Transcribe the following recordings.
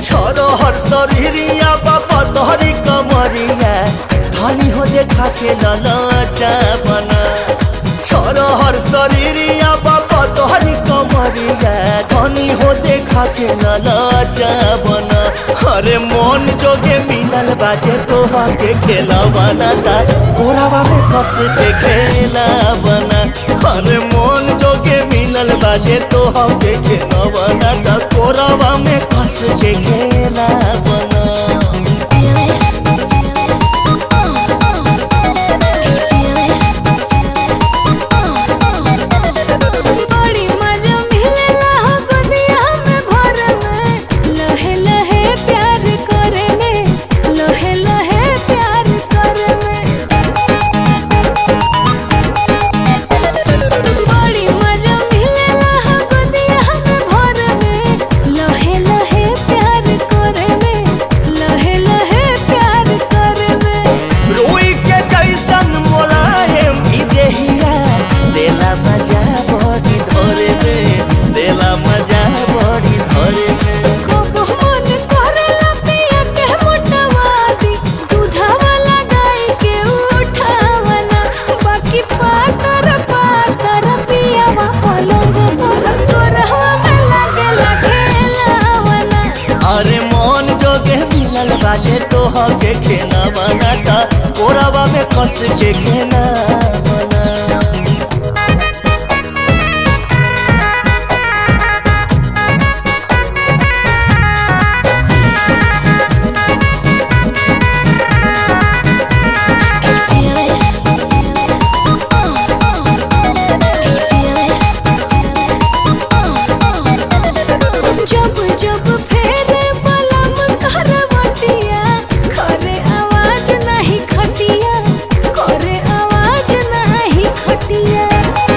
छोरो हर शरीरिया बाबा तोहरी कमरिया धनी हो देखा के ललचा बना छोरो हर शरीरिया बाबा तोहरी कमरिया धनी हो देखा के ललचा बना अरे मन जोगे मिलल बाजे तोहा के खेला बना ता कोरावा में कस के खेला बना अरे मन जोगे मिलल बाजे तोहा के खेला बना ता कोरावा में कस के खेला बना बड़ी मजा मिलेला हो गोदिया में भर में लहे लहे प्यार करे में लहे लहे प्यार करे में बड़ी मजा मिलेला हो गोदिया में भर में लहे लहे प्यार करे में लहे लहे प्यार करे में रोई के जैसन मोलायम ई देहिया देला मजा बड़ी धरे में देला मजा बड़ी धरे में कबो मन करेला पिया के मोटवादी दूधवा लगाई के उठावना बाकी पातर पातर पियावा पलंग पर तोरहवा में लागेला खेलावना अरे मन जोगे मिलल बाजे तोह के खेना बनाता कोरावा में कस के खेना बना जब जब फेरे बलम करवटिया करे आवाज नहीं खटिया करे आवाज नहीं खटिया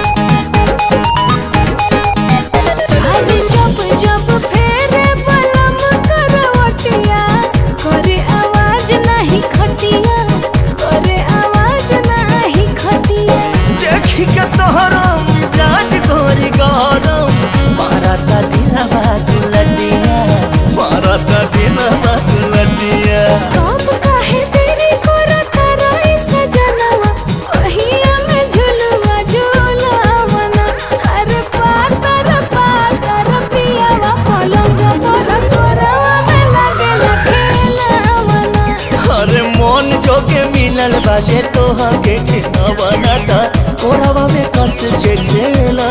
अरे जब जब फेरे बलम करवटिया करे आवाज नहीं खटिया करे आवाज नहीं खटिया देखी के तोहरा मिजाज गोरी गरम मारता दिलवा गुलटिया मारता दिलवा गुलटिया कब काहे तेरी करत रही सजनवा ओहिया में झुलवा झुलावना हर पातर पातर पियावा पलंग पर तोरवा में लागेला खेलावना अरे मन जोगे मिलल बाजे तोह के खेना बनाता कोरावा में कस के खेला